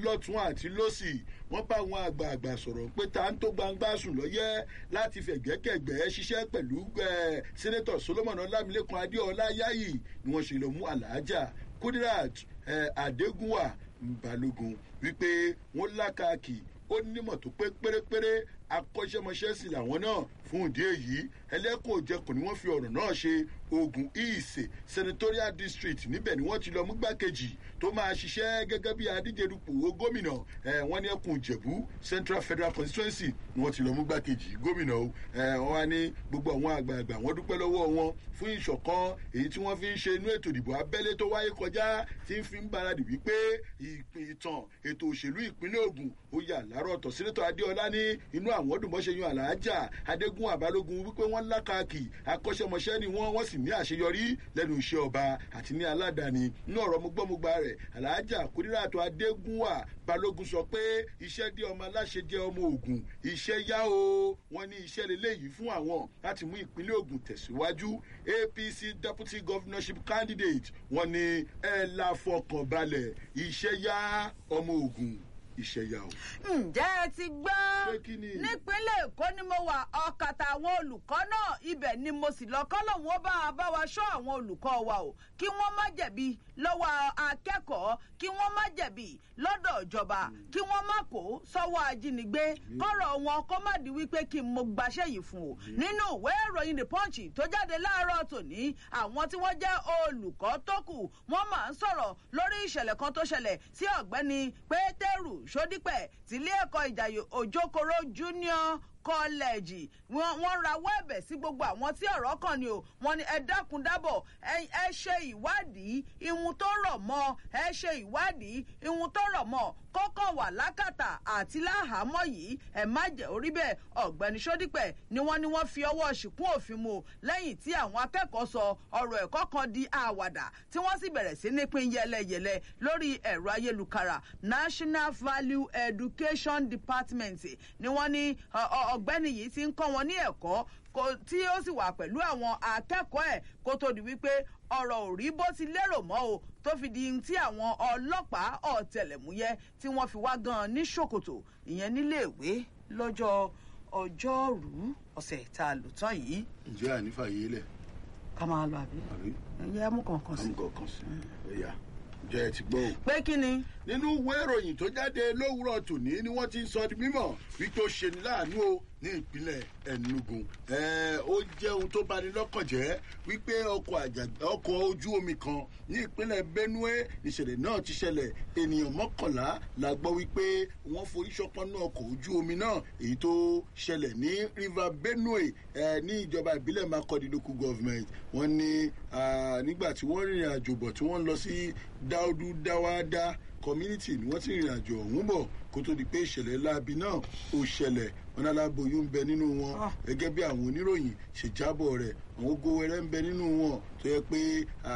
lọ́tún àti lọ́sì wọ́n bá àwọn àgbààgbà sọ̀rọ̀ pé ta ń tó gbangba sùn lọ́yẹ́ láti fẹ̀gbẹ́kẹ̀gbẹ́ ṣiṣẹ́ pẹ̀lú sẹ́nẹ́tọ̀ solomon ọlámilékan adéọlá yáyì ni wọ́n ṣe lọ mú àlàájá kudirat adégúnwà balógun wípé wọ́n lákàkì ó nímọ̀ tó pé pérépéré akọ́ṣẹ́mọṣẹ́ sí làwọn náà fún ìdí èyí ẹlẹ́kùn òjẹkùn ni wọ́n fi ọ̀rọ̀ náà ṣe ogun ìsè senatorial district níbẹ̀ ni wọ́n ti lọ mú gbákejì tó máa ṣiṣẹ́ gẹ́gẹ́ bí adíjedupò gómìnà wọ́n ní ẹkùn ìjẹ̀bú central federal constituency ni wọ́n ti lọ mú gbákejì gómìnà o wọ́n wá ní gbogbo àwọn àgbààgbà wọ́n dúpẹ́ lọ́wọ́ wọn fún ìṣọ̀kan èyí tí wọ́n fi ń ṣe inú ètò ìdìbò abẹ́lé tó wáyé kọjá tí ń fi ń baradì wípé ìtàn ètò òṣèlú ìpínlẹ̀ ogun ó yà láàárọ̀ ọ̀tọ̀ sínétọ̀ adéọlá ní inú àwọn dùnmọ́ṣe yan àlàájá adégún àbálógun wípé wọ́n lákàkì akọ́ṣẹ́mọṣẹ́ ni wọ́n wọ́n sì ní àṣeyọrí lẹ́nu iṣẹ́ ọba àti ní aládàáni nínú ọ̀rọ̀ mugbọ́mugba rẹ̀ àlàájá kúríràtọ̀ adégúnwà balógun sọ pé iṣẹ́ dé ọmọ aláṣẹ jẹ́ ọmọ ogun iṣẹ́ yá o wọ́n ní iṣẹ́ lélẹ́yìí fún àwọn láti mú ìpínlẹ̀ ogun tẹ̀síwájú apc deputy governorship candidate wọ́n ní ẹ̀ la fọkànbalẹ̀ iṣẹ́ yá ọmọ ogun ìṣẹ̀yà o. ǹjẹ́ ẹ ti gbọ́ nípínlẹ̀ èkó ni mo wà ọ̀kàtà àwọn olùkọ́ náà ibẹ̀ ni mo sì lọ kọ́ lòun ó bá a bá wa ṣọ́ àwọn olùkọ́ wa o kí wọ́n má jẹ̀bi lọ́wọ́ akẹ́kọ̀ọ́ kí wọ́n má jẹ̀bi lọ́dọ̀ ìjọba kí wọ́n má kó sọ́wọ́ ajínigbé kọ́rọ̀ wọn kó má di wípé kí n mo gbaṣẹ́ yìí fún o nínú ìwé ìròyìn the punch tó jáde láàárọ̀ tòní àwọn tí wọ́n jẹ́ olùkọ́ tó kù wọ́n máa ń sọ̀rọ̀ lórí ìṣẹ̀lẹ̀ kan tó ṣẹlẹ̀ sí ọ̀gbẹ́ni pétérù sódípẹ̀ tílé ẹ̀kọ́ ìjàyè òjòkòrò junior kọ́lẹ́ẹ̀jì wọ́n rawọ́ ẹ̀bẹ̀ sí gbogbo àwọn tí ọ̀rọ̀ kàn ní o wọ́n ní ẹ dákun dábọ̀ ẹ ṣe ìwádìí ihun tó rọ̀ mọ́ ẹ ṣe ìwádìí ihun tó rọ̀ mọ́ kọ́kọ́ wà lákàtà àti láhàámọ́ yìí ẹ má jẹ́ orí bẹ́ẹ̀ ọ̀gbẹ́ni sódípẹ̀ ni wọ́n ní wọ́n fi ọwọ́ ṣìkún òfin mu lẹ́yìn tí àwọn akẹ́kọ̀ọ́ sọ ọ̀rọ̀ ẹ̀kọ́ kan di àwàdà tí wọ́n sì bẹ̀rẹ̀ sí ní pín yẹlẹyẹlẹ lórí ẹ̀rọ ayélujára national value education department ni wọ́n ní ọ̀gbẹ́ni yìí ti ń kọ́ wọn ní ẹ̀kọ́ tí ó sì wà pẹ̀lú àwọn akẹ́kọ̀ọ́ ẹ̀ kó tó di wípé ọ̀rọ̀ ò rí bó ti lérò mọ́ o tó fi di tí àwọn ọlọ́pàá ọ̀tẹlẹ̀múyẹ́ tí wọ́n fi wá gan ní ṣòkòtò ìyẹn níléèwé lọ́jọ́ ọjọ́rú ọ̀sẹ̀ tá a lò tán yìí. ǹjẹ́ ànífà yìí lẹ̀. ká máa lọ àbí. àbí. ẹyẹ amúkànkan sí. amúkànkan sí. ẹ̀yà jẹ́ ẹ ti gbọ́ o. pé kí ni. nínú ìwé ìròyìn tó jáde lówùrọ̀ tòní ni wọ́n ti ń sọ di mímọ̀ wípé ó ṣe ní láàánú o ní ìpínlẹ̀ enugu ó jẹ́ ohun tó bani lọ́kàn jẹ́ wípé ọkọ̀ ojú omi kan ní ìpínlẹ̀ benue ìṣẹ̀lẹ̀ náà ti ṣẹlẹ̀ ènìyàn mọ́kànlá la gbọ́ wípé wọ́n forí ṣọpọ́n náà ọkọ̀ ojú omi náà èyí tó ṣẹlẹ̀ ní river benue ní ìjọba ìbílẹ̀ makọ́di local government wọ́n ní nígbà tí wọ́n rìnrìn àjò bọ̀ tí wọ́n lọ sí dáúdú dáwádá community ni wọ́n ti rìnrìn àjò ọ̀hún bọ̀ kó tó di pé ìṣẹ̀lẹ̀ láabi náà ó ṣẹlẹ̀ wọn aláboyún ń bẹ nínú wọn gẹ́gẹ́ bí àwọn oníròyìn ṣe jábọ̀ rẹ̀ àwọn ogowẹrẹ ń bẹ nínú wọn tó yẹ pé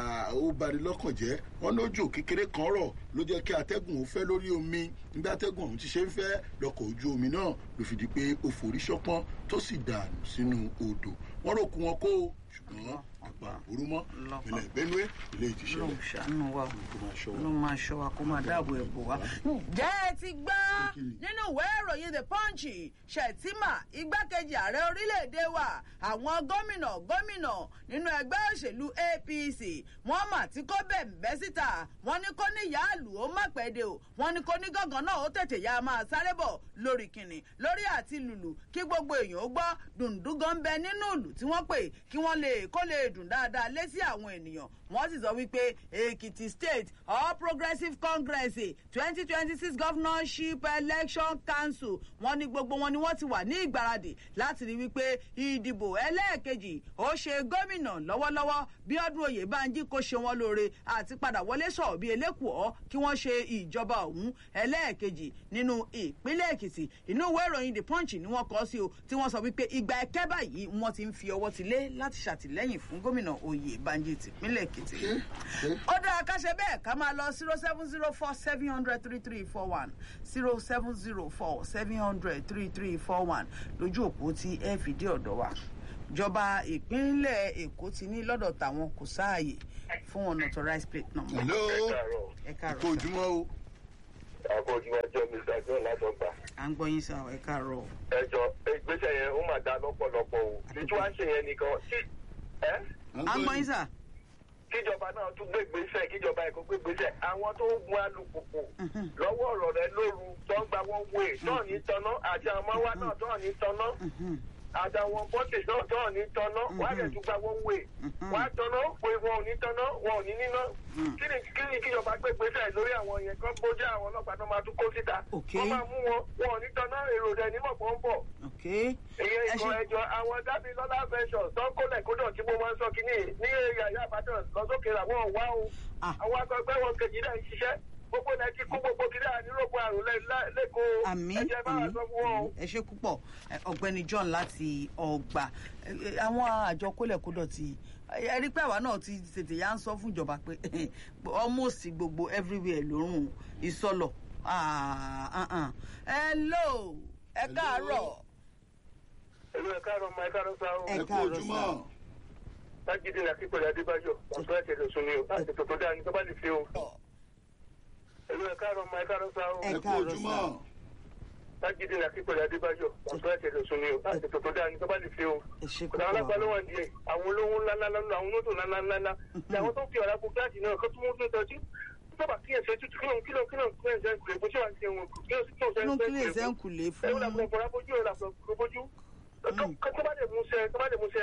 ó bani lọ́kàn jẹ́ wọn lójò kékeré kan rọ̀ ló jẹ́ kí atẹ́gùn ó fẹ́ lórí omi nígbà atẹ́gùn ọ̀hún ti ṣe ń fẹ́ lọkọ̀ ojú omi náà ló fi di pé ó forí ṣọpọ́n tó sì dànù sínú odò wọn rò kú wọn kó ṣùgbọ́n àgbà òru mọ́ ìpínlẹ̀ benue ilé ìtìṣẹ́lẹ̀ ló ń ṣàánú wa ló máa ṣọ wa kó máa dáàbò ẹ̀ bò wá. ǹjẹ́ ẹ ti gbọ́ nínú ìwé ìròyìn the punch ṣètìmà igbákejì ààrẹ orílẹ̀-èdè wa àwọn gómìnà gómìnà nínú ẹgbẹ́ òṣèlú apc wọ́n mà tí kò bẹ̀m̀bẹ́ síta wọ́n ní kó ní yáàlù ó má pẹ́ de o wọ́n ní kó ní gángan náà ó tètè yá máa sáré bọ̀ lórí kìnnì lórí àti lùlù kí gbogbo èèyàn ó gbọ́ dùndúngàn bẹ nínú ìlú tí wọ́n pè kí wọ́n lè kó lè dùn dáadáa létí àwọn ènìyàn wọ́n sì sọ wípé èkìtì state all progressive congress twenty twenty six governorship election council wọ́n ní gbogbo wọn ni wọ́n ti wà ní ìgbáradì láti rí wípé ìdìbò ẹlẹ́ẹ̀kejì ó ṣe gómìnà lọ́wọ́lọ́wọ́ bí ọdún oyè banji kò ṣe wọn lóore àti padà wọlé sọ̀rọ̀ bí elékùọ́ kí wọ́n ṣe ìjọba ọ̀hún ẹlẹ́ẹ̀kejì nínú ìpínlẹ̀ èkìtì inú ìwé ìròyìn the punch ni wọ́n kọ́ sí o tí wọ́n sọ wípé ìgbà ẹ̀kẹ́ báyìí wọ́n ti ń fi ọwọ́ ti lé láti ṣàtìlẹ́yìn fún gómìnà oyè banji tìpínlẹ̀ èkìtì ó dáa ká ṣe bẹ́ẹ̀ ká máa lọ zero seven zero four seven hundred three three four one zero seven zero four seven hundred three three four one lójú òpó tí ẹ fìdí ọ̀dọ̀ wa ìjọba ìpínlẹ̀ èkó ti ní lọ́dọ̀ tàwọn kò sáàyè fún unauthorized plate number. hello ẹ kó káàárọ̀ ojúmọ́ o àbójúwájọ́ mr john látọgbà. à ń gbọ́ yín sá ẹ káàárọ̀. ẹjọ ìgbésẹ̀ yẹn ó mà dá lọ́pọ̀lọpọ̀ o títí wàá ṣe yẹn nìkan tí ẹ à ń gbọ́ yín sá. kíjọba náà tún gbé gbèsè kíjọba èkó gbé gbèsè àwọn tó ń gun alùpùpù lọ́wọ́ ọ̀rọ̀ rẹ lóru tó ń gba wọn wé náà ní tọ́nà àti àwọn ọmọ wa náà tó ní tọ́nà àtàwọn bọ́tì náà tó ní tọ́nà wọ́n á lè tún gba wọn wé wọ́n á tọ́nà pé wọn ò ní tọ́nà wọn ò ní níná kí ni kí ni kíjọba gbé gbèsè lórí àwọn yẹn kán bójá àwọn ọlọ́pàá tó máa tún kó síta Okay. wọ́n máa mú wọn wọn ò ní tọ́nà èrò rẹ̀ nímọ̀ pọ̀ ń bọ̀ ok ìyẹn ẹ ìkan ṣe ẹjọ àwọn dábì lọ́lá fẹ́ṣọ̀ tó ń kólẹ̀ kódọ̀ tí mo máa ń sọ kínní ní yàyà àbádàn lọ́sọ́kè làwọn wá o Ah. àwọn akọgbẹ́ wọn kejì náà ń ṣiṣẹ́ gbogbo náà ti kú gbogbo kiri ànírògbò àrùn lẹ́- lẹ́- lẹ́kọ̀ọ́ àmì ẹ̀jẹ̀ bá wà àmì sọ fún wọn o. ẹ ṣe púpọ̀ Ẹ, ọ̀gbẹ́ni john láti ọgbà Ẹ, ẹ, àwọn àjọ kólẹ̀kódọ̀ ti ẹ rí pé àwa náà ti tètè yá ń sọ fún ìjọba pé almost gbogbo everywhere lórùn ìsọlọ Ah, ah, ah. hello ẹ káàárọ̀ èmi ẹ̀ka àrọ̀ ọmọ ẹ̀ka àrọ̀ sáà o. Ẹ ẹ kú káàárọ̀ ojúmọ́. lágídí ní akíkọ̀lẹ̀ adébáyọ̀ ọ̀sán ẹ̀sẹ̀ lè sun ni o láti tètè tó dáa ní tó bá lè fi o. èmi ẹ̀ka àrọ̀ ọmọ ẹ̀ka àrọ̀ sáà o. Ẹ ẹ kú káàárọ̀ ojúmọ́. sà. lágídí ní akíkọ̀lẹ̀ adébáyọ̀ ọ̀sán ẹ̀sẹ̀ lè sun ni o láti tètè tó dáa ní tó bá lè fi o. ẹ ṣe kò dáwọn lápá ló púpọ̀ wà díẹ̀ àwọn olówó ńlá ńlá ńlá àwọn mọ́tò ńlá ńlá ńlá ní àwọn tó ń fi ọ̀rá kó gíláàsì náà kó tún mú tó tọ́jú sábà kí ẹsẹ̀ tútù kí lóun kí lóun kí lóun kí lóun ṣe ń kúrè bó ṣe wà ń ṣe wọn kí lóun sì tó ṣe inú ń kí lè kúrè ṣe ń kùlé ẹ̀rù fún làpọ̀ ọ̀pọ̀ bójú ẹ̀rù làpọ̀ ọ̀pọ̀ bójú tó bá lè mú ṣe tó bá lè mú ṣe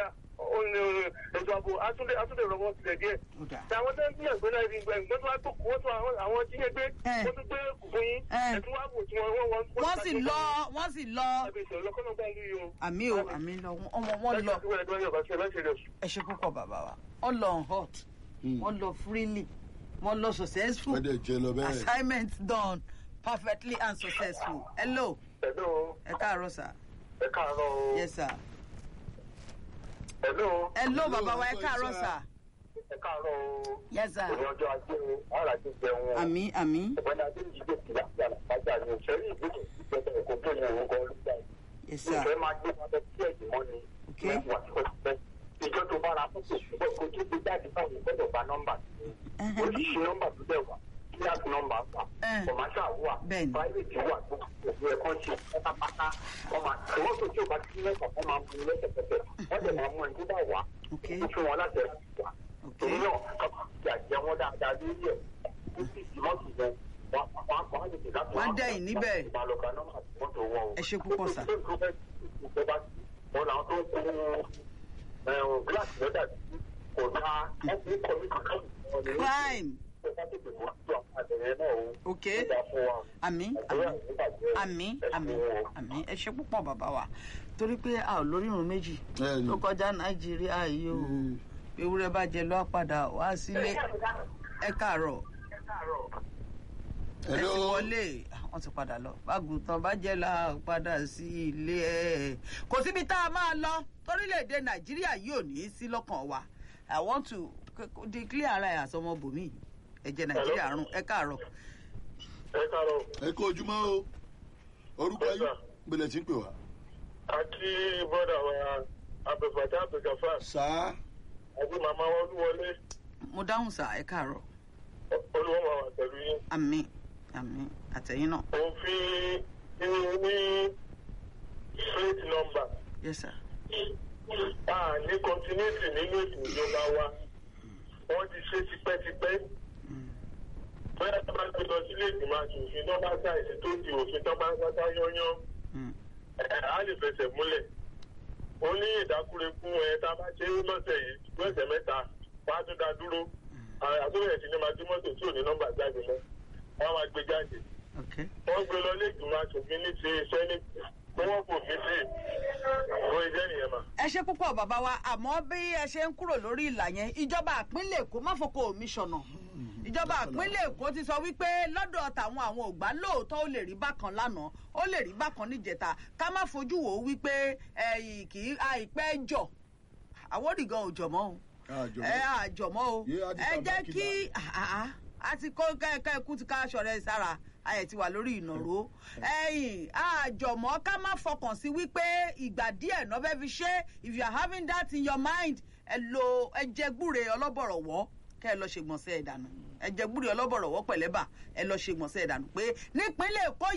ètò ààbò àtúndé àtúndé rọwọ́ sílẹ̀ díẹ̀ ọ̀dà àwọn tó ń gbìyànjú náà rí gbẹ ìgbọ́n tó wá tó wọ́n tó àwọn àwọn tí yẹn gbé Eh. wọ́n tún gbé kùkùn yín Eh. ẹ̀tún wá wò tí wọ́n wọ́n wọ́n wọ́n sì lọ wọ́n sì lọ ẹbí ìṣòro lọ́kọ́nà gbà ń lú yìí o. àmì o àmì lọ ọmọ wọn lọ ẹ ṣe púpọ̀ bàbá wa wọ́n lọ on hot wọ́n lọ freely wọ́n lọ successful wọ́n dẹ̀ jẹ lọ bẹ́ẹ̀. assignment done perfectly and successful hello Hello, ẹ káàárọ̀ sà ẹ káàárọ̀ o. yes sir Hello, hello Hello, bàbá wa ẹ ọkọ káàárọ̀ ìṣá. sà ẹ káàárọ̀ o. yes sir Òní ọjọ́ ajé o, ara ti jẹun o. àmì àmì Ọ̀gbẹ́ni Adéjìdé ti yà sí àlàkájà ni òṣèré ìgbésẹ̀ ìgbésẹ̀ ẹ̀kọ́ tó ní orúkọ olùgbà. yes sir Ìfẹ́ máa gbé wọn lọ sí ẹ̀jẹ̀ mọ́ ni. Ok. Wà tipẹ́tipẹ́. Ìjọ tó bára fọ́tò ṣùgbọ́n kò tó gbé jáde báwo gbọ́dọ̀ bá nọ́mbà sí. Ẹhẹ́. Oríṣi nọ́mbà tó dẹ̀ wà. Kíláàsì nọ́mbà wà. Eh. Kọ̀máṣà wà. Bẹ́ẹ̀ni. Private wà. Gbogbo ẹ̀kọ́ ṣe pátápátá. Wọ́n máa tòwọ́ tó tí ò bá ti ní mẹ́fà wọ́n máa mú un lẹ́sẹ̀kẹsẹ̀. Wọ́n dẹ̀ máa mú ẹni tó bá wà. ok Ó fún wọn láti ẹ̀rọ wà. ok Torí náà, kọ́kọ́ ti àjẹ wọn dáadáa lórí ẹ̀. Ó sì ti mọ́tò yẹn. Wọ́n á kọ́ á lè tè láti Wọ́n dẹ̀yìn níbẹ̀. Ìbálòpọ̀ nọ́mbà tí mọ́tò wọn o. Ẹ ṣé púpọ̀ sà. Wọ́n làwọn tó ń kó ẹ̀hún gíláàsì lọ́dà sí kò dáa. Wọ́n fi ń kọ́ ní kankan. crime ok àmì àmì àmì àmì àmì ẹ ṣe púpọ̀ bàbá wa torí pé a ò lórírun méjì Bẹ́ẹ̀ni. tó kọjá nàìjíríà yìí o ewúrẹ́ bá jẹ lọ́ padà wá sílé ẹ káàárọ̀ ẹ ti Hello. wọlé wọ́n ti padà lọ bágùntàn bá jẹ́ la padà sí ilé ẹ̀ kò síbi tá a máa lọ torílẹ̀-èdè nàìjíríà yìí ò ní í sí lọ́kàn wa i want to declare ara ẹ̀ àsọmọ bòmí ẹ̀jẹ̀ nàìjíríà rún ẹ káàárọ̀ Ẹ káàárọ̀. ẹ kú ojúmọ́ o orúkọ Yes, yín sir. gbẹlẹ̀ tí ń pè wá. Àti bọ́dà wa Abẹ́fàtà Abẹ́gàfà sáà àti màmá wa Olúwọlé mo dáhùn sá ẹ káàárọ̀ Olúwọ́n máa wà pẹ̀lú yín. àmì àmì àtẹ̀yìn náà Òun fi inú ní straight number. yes sir a ní continuity nínú ètò ìjọba wa wọ́n ti ṣe tipẹ́tipẹ́ bóyá tó bá gbé lọ sílé ìgbìmọ̀ aṣòfin tó bá ṣàìsí tó di òfin tó bá ń sátá yányán Mm. ẹ̀ á lè fẹsẹ̀ múlẹ̀ ó ní ìdákúrekú ẹ̀ tá a bá ṣe é lọ́sẹ̀ yìí tó ẹ̀sẹ̀ mẹ́ta wọ́n á tún dá dúró àtúnyẹ̀ sí ni máa dín mọ́tò tí ò ní nọ́mbà jáde mọ́ wọ́n á máa gbé jáde ok wọ́n gbé lọ ilé ìgbìmọ̀ aṣòfin ní ti sẹ́nìtì kó wọ́n kò fi sí ìwé ìjẹ́ nìyẹn mà. ẹ ṣe púpọ̀ bàbá wa àmọ́ bí ẹ ṣe ń kúrò lórí ìlà yẹn ìjọba àpínlẹ̀ èkó má fọkọ omi ṣọ̀nà ìjọba àpínlẹ̀ èkó ti sọ wípé lọ́dọ̀ tàwọn àwọn ògbà lóòótọ́ ó lè rí bákan lánàá ó lè rí bákan níjẹta ká má fojú wò ó wípé ẹ̀yìn kì í àìpẹ́ jọ àwòrì gan ò jọ̀mọ́ o Àjọmọ́. ẹ àjọmọ́ o Yé, a ti ẹ ta jẹ́ báńkì kí àá a ti kó kẹ́kẹ́ ikú ti ká aṣọ rẹ̀ sára ayẹ̀ ti wà lórí ìnàró ẹ̀yìn àjọmọ́ ká má fọkàn sí wípé ìgbà díẹ̀ náà fẹ́ fi ṣe if you are having that in your mind ẹ lo ẹ jẹ gbúre ọlọ́bọ̀rọ̀ wọ́ kẹ́ ẹ lọ ṣègbọ̀nsẹ̀ ẹ̀dànù ẹ jẹ gbúre ọlọ́bọ̀rọ̀wọ́ pẹ̀lẹ́bà ẹ lọ ṣègbọ̀nsẹ̀ ẹ̀dànù pé nípínlẹ̀ èkó